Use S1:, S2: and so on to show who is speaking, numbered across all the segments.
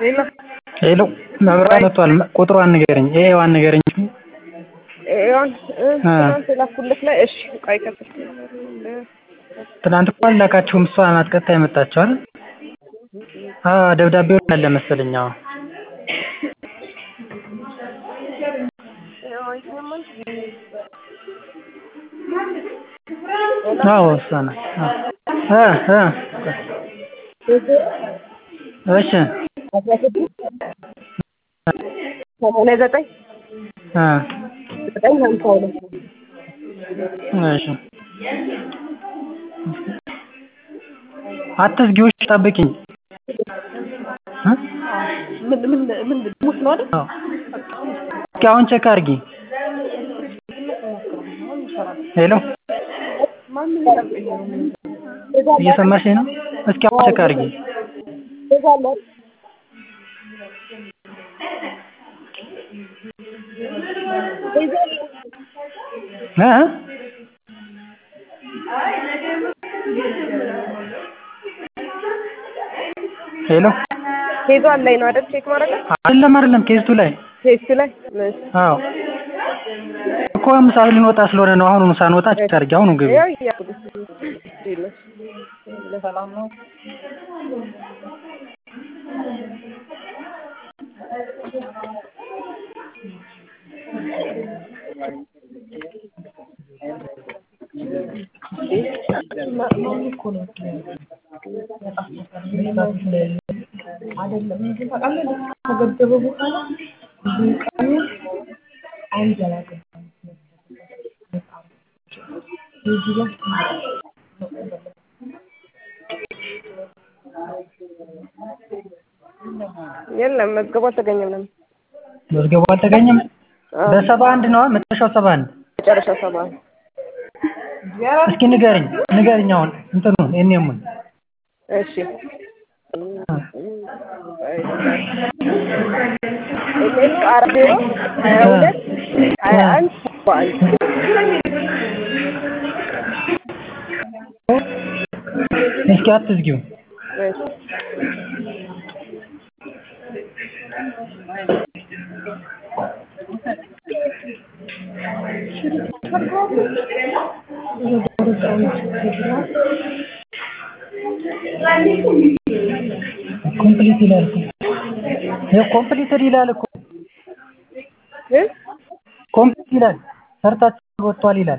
S1: ሄሎ
S2: ሄሎ መብራት መጥቷል ቁጥሯን ንገረኝ ኤዋን ንገረኝ
S1: ኤዋን ትናንት የላኩልህ ላይ እሺ ቆይ ከፍል
S2: ትናንት እኮ አልላካችሁም እሷ ናት ቀጥታ የመጣችው አይደል አዎ ደብዳቤው አለ መሰለኝ አዎ አዎ እሷ ናት እ እ እሺ
S1: ሰማንያ ዘጠኝ
S2: እ
S1: ዘጠኝ ሀምሳ ሁለት
S2: እሺ አትዝጊው እሺ ጠብቂኝ እ
S1: ምን ምን ምን ሙት ነው አይደል?
S2: አዎ እስኪ አሁን ቼክ አድርጊ ሄሎ እየሰማሽኝ ነው እስኪ አሁን ቼክ አድርጊ እ ሄሎ
S1: ኬዟን ላይ ነው አይደል ቼክ ማድረግ
S2: አይደለም አይደለም ኬስቱ ላይ
S1: ቴስት ላይ
S2: አዎ እኮ ምሳ ልንወጣ ስለሆነ ነው አሁኑኑ ሳንወጣ ቼክ አድርጊ አሁኑ ግቢ
S1: ያው እያልኩት ሰላም ነው አይደለም ግን ታውቃለህ ከገደበ በኋላ ብዙ ቀኑ አይንዘላገም የለም መዝገቡ አልተገኘም ነው
S2: መዝገቡ አልተገኘም በሰባ አንድ ነው መጨረሻው ሰባ አንድ
S1: መጨረሻ ሰባ
S2: እስኪ ንገርኝ ንገርኝ አሁን እንትኑ እኔሙን
S1: እሺ ኤምኤስ አራት ዜሮ ሀያ ሁለት ሀያ አንድ ሰባ አንድ
S2: እስኪ አትዝጊው
S1: እሺ
S2: ኮምፕሊት ይላል እኮ ይኸው ኮምፕሊትድ ይላል እኮ
S1: እ
S2: ኮምፕሊት ይላል ሰርታችሁ ወጥቷል ይላል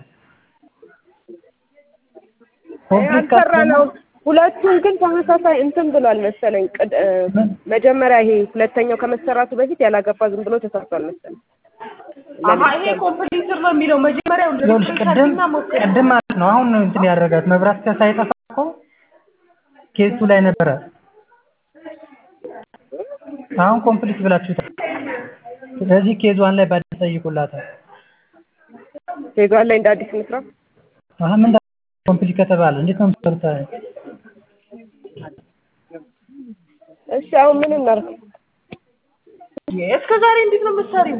S2: ኮምፕሊት
S1: ያልሰራ ነው ሁለቱም ግን ተመሳሳይ እንትን ብሏል መሰለኝ ቅድ- እ መጀመሪያ ይሄ ሁለተኛው ከመሰራቱ በፊት ያላገባ ዝም ብሎ ተሰርቷል መሰለኝ
S3: ይሄ ኮምፕሊትር ነው የሚለው መጀመሪያው
S2: ይኸውልሽ ቅድም ቅድም ማለት ነው አሁን ነው እንትን ያደረጋት መብራት ከሳይጠፋ እኮ ኬሱ ላይ ነበረ አሁን ኮምፕሊት ብላችሁታል ስለዚህ ኬዟን ላይ በአዲስ ጠይቁላታል
S1: ዜጋዋን ላይ እንደ አዲስ እንስራ
S2: አሀ ምን ኮምፕሊት ከተባለ እንዴት ነው የምትሰሩት
S1: እሺ አሁን ምን እናድርግ
S3: እስከ ዛሬ እንዴት ነው የምትሰሪው?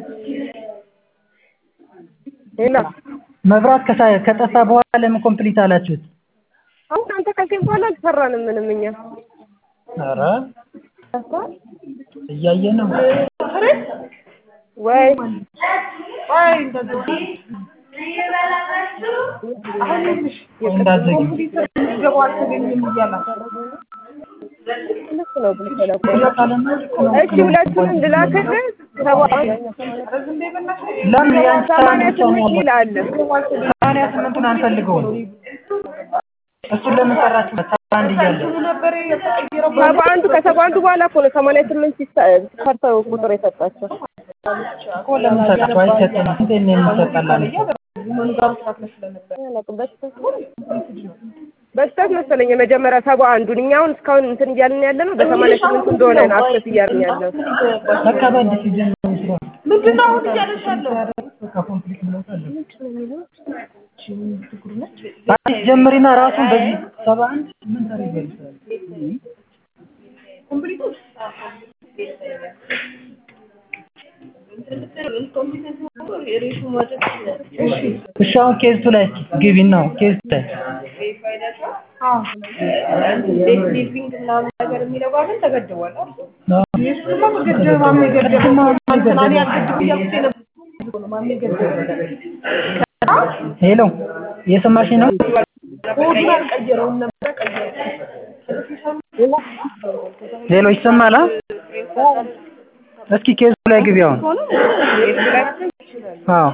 S1: ሌላ
S2: መብራት ከሳ- ከጠፋ በኋላ ለምን ኮምፕሊት አላችሁት
S1: አሁን አንተ ካልከኝ በኋላ አልሰራንም ምንም እኛ
S2: ኧረ እያየን ነው
S1: ወይ
S3: አይ እንደዚህ አሁን ይኸውልሽ
S2: እንዳትዘጊው
S3: ኮምፕሊትር ምዝገባው አልተገኘም እያላት
S1: ልክ ነው ብለህ ነበር እሺ ሁለቱንም ልላክልህ ሰባ
S3: ዝም በይ በእናትሽ
S2: ለምን ያንቺ
S1: ሰማንያ
S2: ብቻ ነው
S1: ስምንት
S2: ያለው?
S1: ይላል
S2: ሰማንያ ስምንቱን አንፈልገውም እሱን ለምን ሰራችሁ ሰባ አንድ እያለ
S3: ነበር የተቀየረው
S1: ሰባ አንዱ ከሰባ አንዱ በኋላ እኮ ነው ሰማንያ ስምንት ሲሳ- ሰርተው ቁጥር የሰጣቸው
S2: እኮ ለምን ሰጣችሁ አይሰጥም እንዴት ነው የሚሰጣላል
S3: መንጋሩ ተካክለ ስለነበር
S1: አላውቅም፣ በስህተት በስህተት መሰለኝ የመጀመሪያ ሰባ አንዱን እኛ አሁን እስካሁን እንትን እያልን ያለ ነው በሰማንያ ስምንቱ እንደሆነ ነው አክሰስ እያልን ያለው
S2: በቃ በአዲስ ሲጀምር ስራ
S3: ምንድን ነው አሁን እያለሽ ያለው?
S2: በቃ ኮምፕሊት ብለውታል አዲስ ጀምሪና ራሱን በዚህ ሰባ አንድ ምን ታደርጊያለሽ
S3: ኮምፕሊቱ
S2: እሺ አሁን ኬዝቱ ላይ ግቢና ኬዝቱ ላይ
S3: ዴክሊቪንግ ምናምን ነገር የሚለው ጋር ግን ተገድቧል አይደል? የእሱንማ መገደብ ማሜ ገደበ። እንትና እኔ አልገድብ እያልኩት የነበረው ነው ማሜ ገደበ።
S2: ሄሎ እየሰማሽኝ ነው?
S3: ኮዱን አልቀየረውም ነበር ቀየረው።
S2: ሄሎ ይሰማል? አ? እስኪ ኬዙ ላይ ግቢ አሁን። አዎ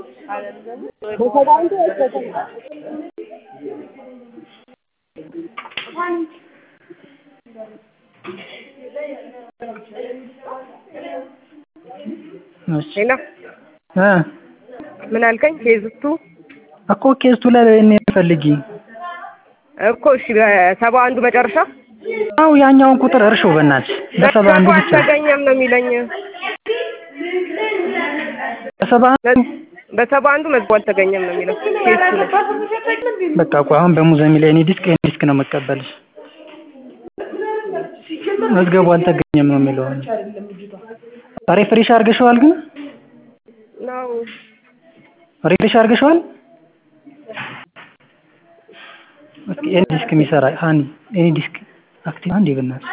S2: እሺ
S1: ሌላ
S2: እ
S1: ምን አልከኝ? ኬዝቱ
S2: እኮ ኬዝ ቱ ላይ እኔ ፈልጊ።
S1: እኮ እሺ በሰባ አንዱ መጨረሻ
S2: አው ያኛውን ቁጥር እርሾ በእናትሽ በሰባ አንዱ
S1: መዝገቡ
S2: ብቻ
S1: አልተገኘም ነው የሚለኝ።
S2: በሰባ አንዱ
S1: በሰባ አንዱ መዝገቡ አልተገኘም ነው የሚለው ኬዝቱ ላይ
S2: በቃ እኮ አሁን በሙዘሚ ላይ እኔ ዲስክ እኔ ዲስክ ነው መቀበልሽ። መዝገቡ አልተገኘም ነው የሚለው። ሪፍሬሽ አድርገሽዋል ግን
S1: ነው
S2: ሪፍሬሽ አድርገሽዋል? እስኪ ኤኒ ዲስክ የሚሰራ ሃኒ ኤኒ ዲስክ አክቲቭ አንዴ በእናትሽ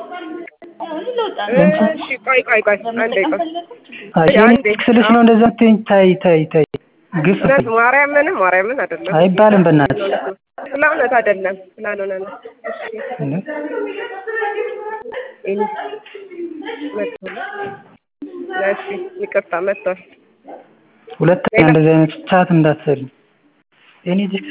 S1: እሺ ቆይ ቆይ ቆይ አንዴ ቆይ
S2: አይ ኤኒ ዲስክ ስልሽ ነው እንደዛ ትኝ ታይ ታይ ታይ ግፍ
S1: እውነት ማርያምን ማርያምን አይደለም
S2: አይባልም በእናትሽ
S1: ስለ እውነት አይደለም ስላልሆነ ነው
S2: እንዴ
S1: እሺ መጥቷል እሺ ይቅርታ መጥቷል
S2: ሁለተኛ እንደዚህ አይነት ቻት እንዳትሰሪ ኤኒ ዲስክ